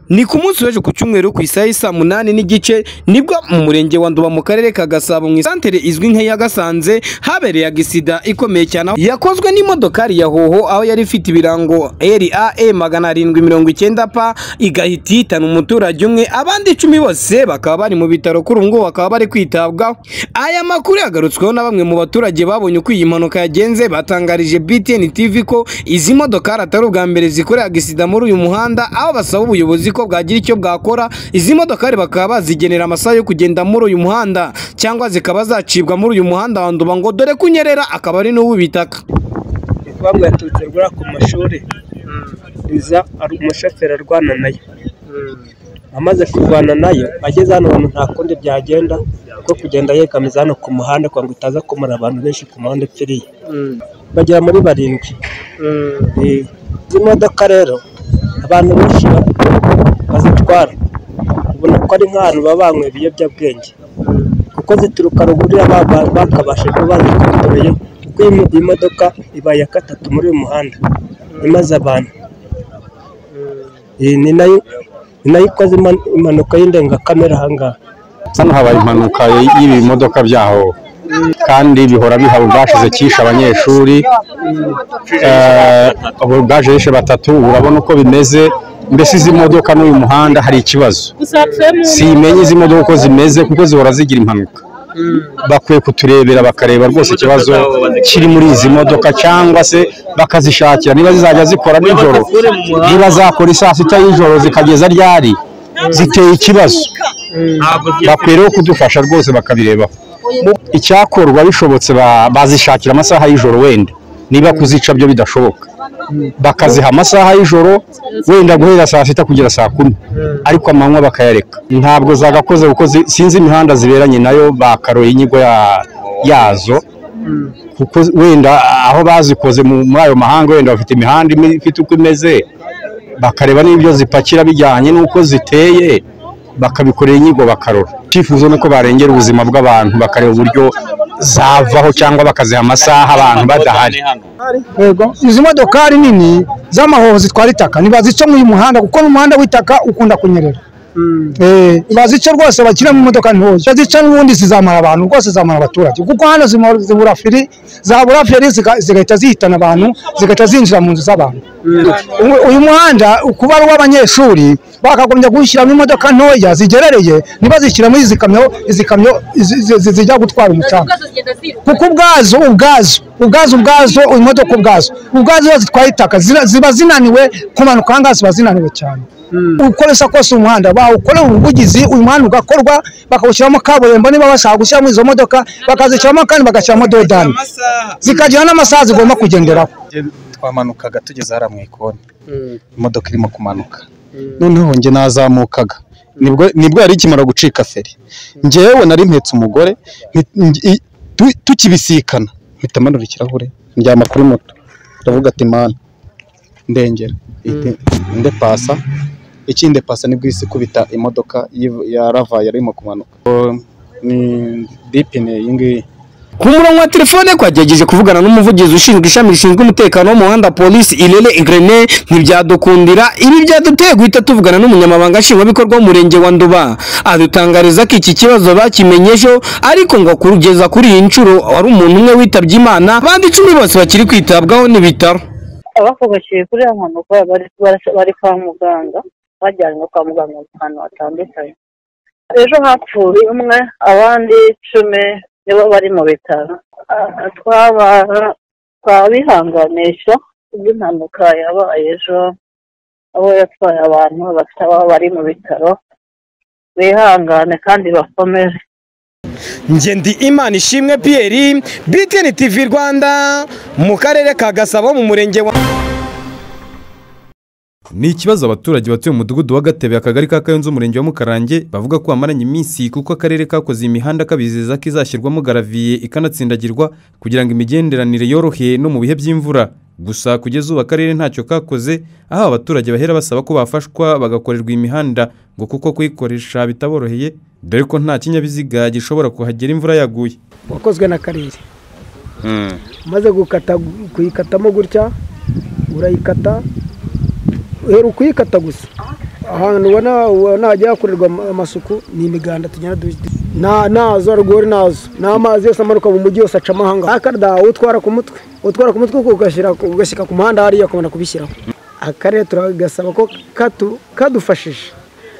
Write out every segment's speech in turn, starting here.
ni ku munsi w'ejo ku cyumweru ku isaha y'isa munani n'igice nibwo mu murenge wa Nduba mu karere ka Gasabo mu isantere izwi nk'iya Gasanze habereye agisida ikomeye cyane aho- yakozwe n'imodokari ya hoho aho yari ifite ibirango RAE magana arindwi mirongo icyenda pa igahita ihitana umuturage umwe abandi icumi bose bakaba bari mu bitaro kuri ubu ngubu bakaba bari kwitabwaho aya makuru yagarutsweho na bamwe mu baturage babonye uko iyi mpanuka yagenze batangarije BTN TV ko izi modokari atari ubwa mbere zikorera agisida muri uyu muhanda aho basaba ubuyobozi ko bwagira icyo bwakora izi modokari bakaba bazigenera amasaha yo kugenda muri uyu muhanda cyangwa zikaba zacibwa muri uyu muhanda wa Nduba ngo dore kunyerera akaba ari n'uw'ibitaka kuba mwaturutse rwura ku mashuri iza ari umushoferi arwana nayo amaze kurwana nayo ageze hano hantu nta kundi byagenda kuko kugenda yegamiza hano ku muhanda kugira ngo utaza kumara abantu benshi ku muhanda upfiriye bagera muri barindwi Eh, izi modoka rero abantu benshi ba- bazitwara ubona ko ari nk'ahantu baba banywa ibiyobyabwenge kuko zituruka ruguru ya ba- ba- bakabasha kuba bazikontoreye kuko iyi- iyi modoka ibaye iya gatatu muri uyu muhanda imaze abantu iyi ni nayo ni nayo ikoze iman- impanuka y'indengakamere ahangaha hano habaye impanuka y'ibi bimodoka byaho kandi bihora bihaba ubwashize cyishe abanyeshuri eh, ubu bwaje yishe batatu urabona uko bimeze mbese izi modoka n'uyu muhanda hari ikibazo simenye izi modoka uko zimeze kuko zihora zigira impanuka bakwiye kuturebera bakareba rwose ikibazo kiri muri izi modoka cyangwa se bakazishakira niba zizajya zikora nijoro niba zakora isaa sita y'ijoro zikageza ryari ziteye ikibazo bakwiriye kudufasha rwose bakabireba icyakorwa bishobotse ba- bazishakira amasaha y'ijoro wenda niba kuzica byo bidashoboka bakaziha amasaha y'ijoro wenda guhera saa sita kugera saa kumi ariko amanywa bakayareka ntabwo zagakoze kuko zi- sinzi imihanda ziberanye nayo bakaroye inyigo ya- yazo kuko wenda aho bazikoze mu- muri ayo mahanga wenda bafite imihanda imwe ifite uko imeze bakareba n'ibyo zipakira bijyanye n'uko ziteye bakabikorera inyigo bakarora icyifuzo ni uko barengera ubuzima bw'abantu bakareba uburyo zavaho cyangwa bakaziha amasaha abantu badahari Yego, izi modokari nini z'amahoho zitwara itaka ntibazica mu uyu muhanda kuko n'umuhanda w'itaka ukunda kunyerera Eh, bazice rwose bakire mu modoka ntoya bazica n'ubundi zizamara abantu rwose zizamara abaturage kuko hano zima- zibura feri zabura feri ziga- zigahita zihitana abantu zigahita zinjira mu nzu z'abantu U- uyu muhanda kuba ari uw'abanyeshuri bakagombye kuwushyiramo imodoka ntoya zigerereye ntibazishyiramo izi kamyo izi kamyo izi- izi- izi- zijya gutwara umucanga kuko ubwazo ubwazo ubwazo ubwazo imodoka ubwazo ubwazo iyo zitwaye itaka zira- ziba zinaniwe kumanuka ahangaha ziba zinaniwe cyane ukoresha kose umuhanda bawukorera ubuvugizi uyu muhanda ugakorwa bakawushyiramo kaburimbo niba bashaka gushyiramo izo modoka bakazishyiramo kandi bagashyiramo dodani zikagira n'amasaha zigomba kugenderaho twamanukaga tugeze hariya mu ikoni imodoka irimo kumanuka noneho njye nazamukaga nibwo nibwo yari ikimara gucika feri njyewe nari mpetse umugore nti- nj- i- tu- tukibisikana mpita manura ikirahure njyama kuri moto ndavuga ati mani ndengera ihite- ndepasa ikindepasa nibwo isi ikubita imodoka y'iv- ya rava yari irimo kumanuka O, ni dipine iyi ngiyi ku murongo wa telefone twagerageje kuvugana n'umuvugizi ushinzwe ishami rishinzwe umutekano wo mu muhanda polisi irene igrene ntibyadukundira ibi byaduteye guhita tuvugana n'umunyamabanga nshingwabikorwa w'umurenge wa nduba adutangariza ko iki kibazo bakimenye ejo ariko ngo kugeza kuri iyi nshuro wari umuntu umwe witabye imana abandi icumi bose bakiri kwitabwaho n'ibitaro abakomerekeye kuri iyo mpanuka bari- barasa- bari kwa muganga bajyanwe kwa muganga ahantu hatandukanye ejo hapfuye umwe abandi icumi nibo bari mu bitaro Ah, twaba- twabihanganisha iby'impanuka yabaye ejo abo yatwaye abantu bafite ababo bari mu bitaro bihangane kandi bakomere njye ndi imana ishimwe piyeri btn tv rwanda mu karere ka gasabo mu murenge wa Ni ikibazo abaturage batuye mu mudugudu wa Gatebe akagari ka Kayonza umurenge wa Mukarange bavuga ko bamaranye iminsi kuko akarere kakoze imihanda kabizeza ko izashyirwamo garaviye ikanatsindagirwa kugira ngo imigenderanire yorohe no mu bihe by'imvura gusa kugeza ubu akarere ntacyo kakoze aho abaturage bahera basaba ko bafashwa bagakorerwa imihanda ngo kuko kuyikoresha bitaboroheye dore ko nta kinyabiziga gishobora kuhagera imvura yaguye wakozwe n'akarere umaze gukata kuyikatamo gutya urayikata uhera ukuyikata gusa ahantu ubona ubona hagiye hakorerwa ama- amasuku ni imiganda tugenda duhita nta nazo rwori nazo n'amazi yose amanuka mu mujyi yose aca amahanga akarada utwara ku mutwe utwara ku mutwe ugashyira ugashyika ku muhanda hariya ukabona kubishyiraho akarere turagasaba ko katu- kadufashije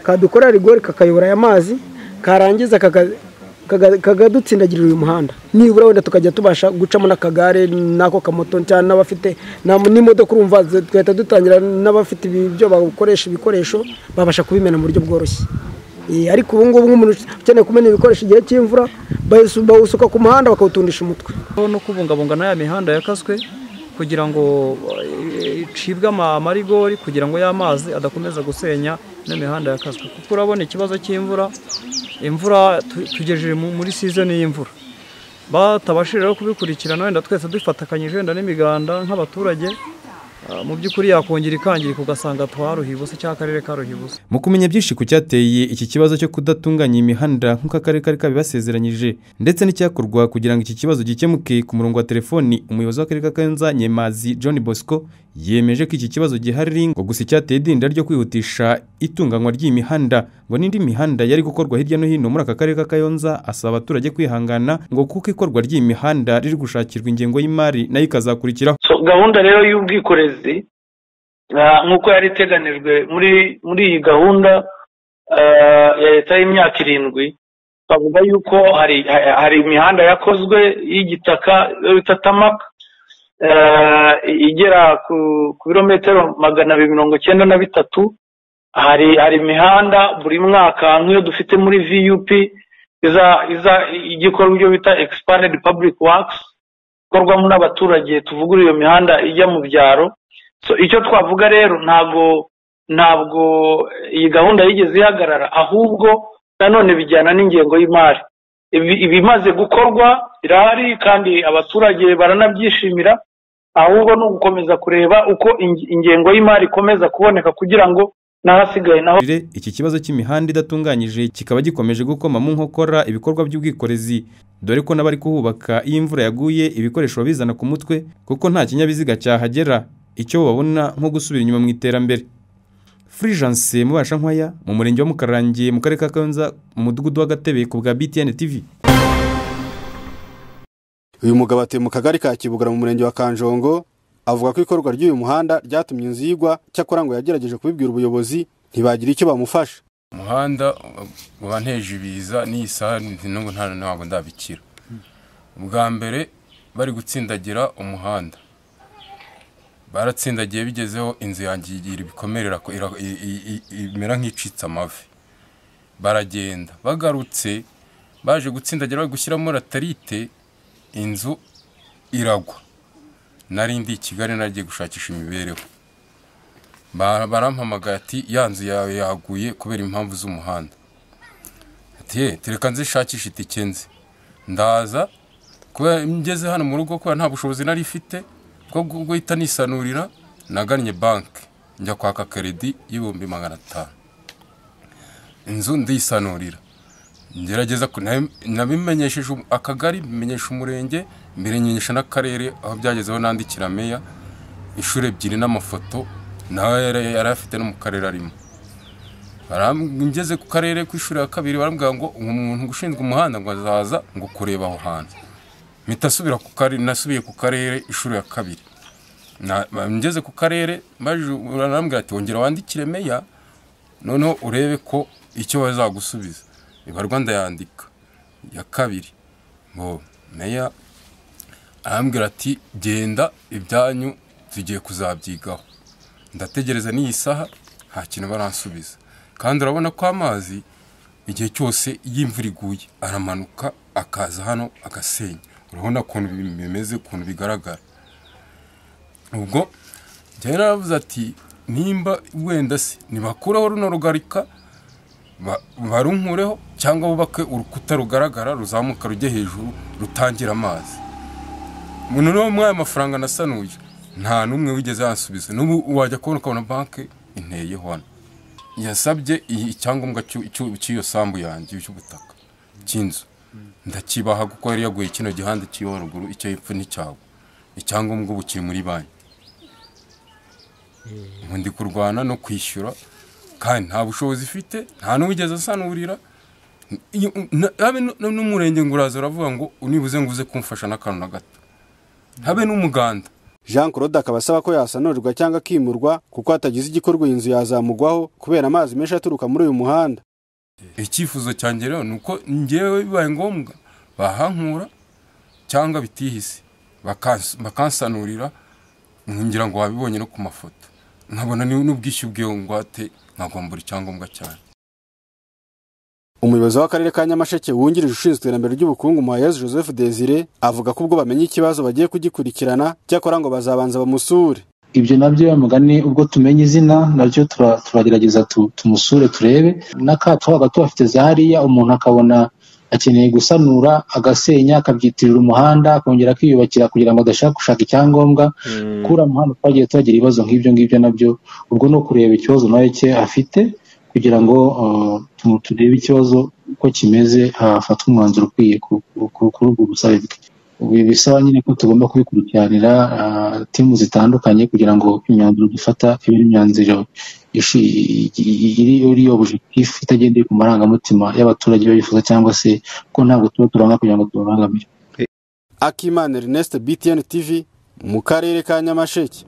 kadukorera rigori kakayobora aya mazi karangiza kaka- kaga- kakadutsindagirira uyu muhanda nibura wenda tukajya tubasha gucamo n'akagare n'ako kamoto cyane n'abafite na- n'imodoka urumva zi- tugahita dutangira n'abafite ibi- ibyo bakoresha ibikoresho babasha kubimena mu buryo bworoshye Eh, ariko ubu ngubu nk'umuntu ukeneye kumena ibikoresho igihe cy'imvura bayisu- bawusuka ku muhanda bakawutundisha umutwe no kubungabunga n'aya mihanda yakaswe kugira ngo eh, icibwe ama- amarigori kugira ngo y'amazi adakomeza gusenya ino mihanda yakaswe kuko urabona ikibazo cy'imvura imvura tu- tugejeje mu- muri sizoni y'imvura batabashije rero kubikurikirana wenda twese dufatakanyije wenda n'imiganda nk'abaturage ah, mu by'ukuri yakongera ikangirika ugasanga twaruhiye ubusa cyangwa akarere karuhiye ubusa mu kumenya byinshi ku cyateye iki kibazo cyo kudatunganya imihanda nk'uko akarere kari kabibasezeranyije ndetse n'icyakorwa kugira ngo iki kibazo gikemuke ku murongo wa telefoni umuyobozi w'akarere ka kayanza nyemazi john bosco yemeje ko iki kibazo gihari ngo gusa icyateye idinda ryo kwihutisha itunganywa ry'iyi mihanda ngo n'indi mihanda yari gukorwa hirya no hino muri aka karere ka kayonza asaba abaturage kwihangana ngo kuko ikorwa ry'iyi mihanda riri gushakirwa ingengo y'imari nayo ikazakurikiraho So, gahunda rero y'ubwikorezi ah, nk'uko yari iteganijwe muri muri iyi gahunda ah, ya leta y'imyaka irindwi twavuga yuko hari ha- hari imihanda yakozwe y'igitaka iyo bita tamaka ah, igera ku ku birometero magana abiri mirongo icyenda na bitatu hari hari imihanda buri mwaka nk'iyo dufite muri vup iza iza ijya ikora ibyo bita expanded public works ikorwamo n'abaturage tuvugura iyo mihanda ijya mu byaro so icyo twavuga rero ntabwo ntabwo iyi gahunda yigeze ihagarara ahubwo nanone bijyana n'ingengo y'imari Ibi- ibimaze gukorwa birahari kandi abaturage baranabyishimira ahubwo ni ugukomeza kureba uko inge- ingengo y'imari ikomeza kuboneka kugira ngo n'ahasigaye naho Rire, iki kibazo cy'imihanda idatunganyije kikaba gikomeje gukoma mu nkokora ibikorwa by'ubwikorezi dore ko n'abari kuhubaka iyo imvura yaguye ibikoresho babizana ku mutwe kuko nta kinyabiziga cyahagera icyo babona nko gusubira inyuma mu iterambere furijanse mubasha nkwaya mu murenge wa mukarange mu karere ka kayonza mu mudugudu w'agatebe ku bwa btn tv uyu mugabo atuye mu kagari ka kibugura mu murenge wa kanjongo avuga ko ikorwa ry'uyu muhanda ryatumye inzu yigwa cyakora ngo yagerageje kubibwira ubuyobozi ntibagira icyo bamufasha umuhanda uba nteje ibiza n'iyi saha nti- n'ubu nta ntabwo ndabikira ubwa mbere bari gutsindagira umuhanda baratsindagiye bigezeho inzu yanjye igira ibikomere irako- ira- i- i- i- imera nk'icitse amavi baragenda bagarutse baje gutsindagira bari gushyiramo latarite inzu iragwa nari ndi i kigali naragiye gushakisha imibereho Ba- barampamagaye ati ya nzu yawe yaguye kubera impamvu z'umuhanda ati "Ye, tereka nzishakishe itike nzi ndaza kubera ngeze hano mu rugo kubera nta bushobozi nari ifite bwo gu- guhita nisanurira nagannye banki njya kwaka keredi y'ibihumbi magana atanu inzu ndisanurira ngerageza ku- nabi- nabimenyesheje um- akagari bimenyesha umurenge mbere nyenyesha n'akarere aho byagezeho nandikira meya inshuro ebyiri n'amafoto nawe yari yari afite no mu karere arimo Baram- ngeze ku karere ku ishuri ya kabiri barambwira ngo umuntu ushinzwe umuhanda ngo azaza ngo kureba aho hantu mpita asubira ku karere nasubiye ku karere inshuro ya kabiri Na- ba- ngeze ku karere baje barambwira ati wongera wandikire meya noneho urebe ko icyo bazagusubiza ibarwa ndayandika ya kabiri ngo meya arambwira ati genda ibyanyu tugiye kuzabyigaho ndategereza n'iyi saha nta kintu baransubiza kandi urabona ko amazi igihe cyose iyo imvura iguye aramanuka akaza hano agasenya urabona ukuntu bi- bimeze ukuntu bigaragara ubwo njyewe naravuze ati nimba wenda se nibakuraho runo rugarika ba- barunkureho cyangwa bubake urukuta rugaragara ruzamuka rujya hejuru rutangira amazi umuntu niwo mwaya amafaranga nasanuye nta n'umwe wigeze yansubiza n'ubu wajya kubona ukabona banki inteye hano yasabye iyi- icyangombwa cy'u- cy'u- cy'iyo sambu yanjye cy'ubutaka cy'inzu ndakibaha kuko yari yaguye kino gihande cy'iyo haruguru icyo hepfo nticyawe icyangombwa ubu kiri muri banki ubu ndi kurwana no kwishyura kandi nta bushobozi ifite nta n'uwigeze asanurira Iyo- na- habe nu- nu- n'umurenge ngo uraza uravuga ngo nibuze ngo uze kumfasha n'akantu na gato habe n'umuganda jean claude akaba asaba ko yasanurirwa cyangwa akimurwa kuko hatagize igikorwa iyi nzu yazamugwaho kubera amazi menshi aturuka muri uyu muhanda icyifuzo cyanjye rero ni uko ngewe bibaye ngombwa bahankura cyangwa bitihise bakansa- bakansanurira ngira ngo wabibonye no ku mafoto nkabona ni- n'ubwishyu bw'iyo ngwate nkagombora icyangombwa cyane umuyobozi w'akarere ka nyamasheke wungirije ushinzwe iterambere ry'ubukungu muhayezu joseph desire avuga ko ubwo bamenye ikibazo bagiye kugikurikirana cyakora ngo bazabanza bamusure ibyo nabyo ya mugani ubwo tumenye izina nabyo tura- turagerageza tu- tumusure turebe n'akato hagati bafite za hariya umuntu akabona akeneye gusanura agasenya akabyitirira umuhanda akongera akiyubakira kugira ngo adashaka gushaka icyangombwa kuri uwo muhanda twagiye tuhagira ibibazo nk'ibyo ngibyo nabyo ubwo ni ukureba ikibazo nawe cye afite kugira ngo uh, tu- turebe ikibazo uko kimeze hafatwe umwanzuro ukwiye ku- ku- ku- kuri ubwo busabe bwe ibi bisaba nyine ko tugomba kubikurikiranira ah, timu zitandukanye kugira ngo imyanzuro dufata ibe ari imyanzuro ishi- i- i- iri iri objectif itagendeye ku marangamutima y'abaturage bayifuza cyangwa se ko ntabwo tuba turanga kugira ngo tubabangamire akimana ernest btn tv mu karere ka nyamasheke